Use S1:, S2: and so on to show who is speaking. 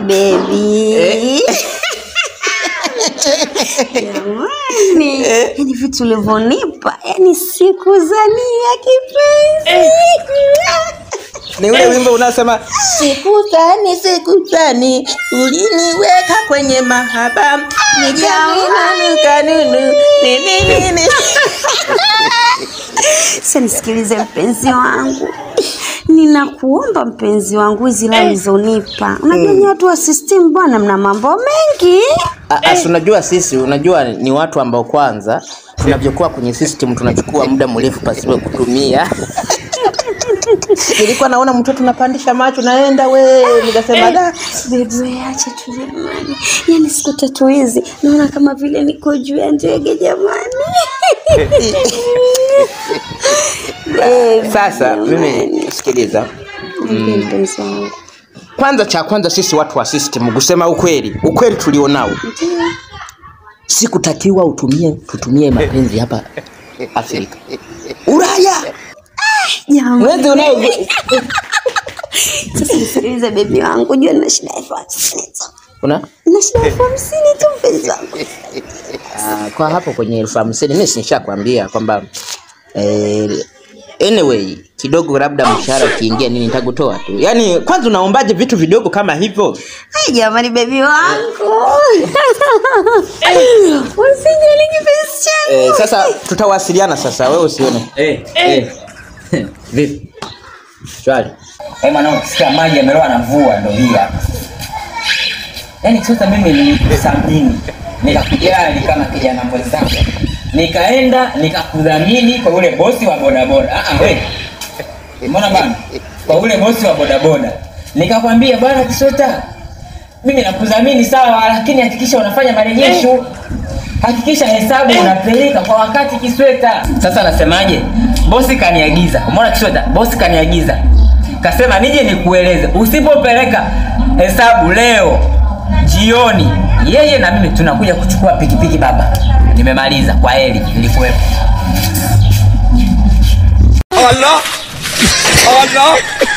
S1: bebi jamani yani vitu ulivyonipa yani sikuzania kipenzi
S2: ni ule wimbo unaosema sikutani sikutani uliniweka kwenye mahaba nijauna kanunu ninini
S1: Sasa nisikilize mpenzi wangu, ninakuomba mpenzi wangu, hizi la ulizonipa, unajua ni watu wa system bwana, mna mambo mengi.
S2: Asi, unajua sisi, unajua ni watu ambao kwanza tunavyokuwa kwenye system tunachukua muda mrefu pasipo kutumia. Nilikuwa naona mtoto unapandisha macho naenda we, nikasema da,
S1: Bebe, acha tu jamani, yani siku tatu hizi naona kama vile niko juu ya ndege jamani. Baby,
S2: sasa
S1: jamani.
S2: mimi sikiliza,
S1: Niambie mpenzi wangu.
S2: kwanza cha kwanza sisi watu wa system, kusema ukweli, ukweli tulionao, sikutakiwa utumie tutumie mapenzi hapa Afrika, Ulaya
S1: Jamani.
S2: mwezi unao
S1: Sasa nisikilize bebi wangu, jua nina shida ya elfu hamsini tu.
S2: una
S1: Nina shida ya elfu hamsini tu mpenzi wangu.
S2: Ah, kwa hapo kwenye elfu hamsini mi nishakwambia kwamba eh, anyway kidogo labda mshahara ukiingia nini nitakutoa tu yaani kwanza unaombaje vitu vidogo kama hivyo
S1: Ai jamani bebi wangu. Usijali kipenzi changu.
S2: eh, sasa tutawasiliana sasa wewe usione
S3: Eh, eh. Vipi? Shwari. Eh, mwanangu kisikia maji yameloa na mvua ndo hii hapa. Yaani sasa mimi nilisamini nikakujali kama kijana mwenzangu. Nikaenda nikakudhamini kwa ule bosi wa bodaboda. Ah ah wewe. Umeona bana? Kwa ule bosi wa bodaboda. Nikakwambia bwana Kisota, mimi nakudhamini sawa, lakini hakikisha unafanya marejesho. Hakikisha hesabu unapeleka kwa wakati Kisweta. Sasa nasemaje? Bosi kaniagiza. Umeona Kisweta? Bosi kaniagiza. Kasema nije nikueleze, usipopeleka hesabu leo jioni, yeye na mimi tunakuja kuchukua pikipiki baba. Nimemaliza, kwa heri, nilikuwepo.
S4: Allah Allah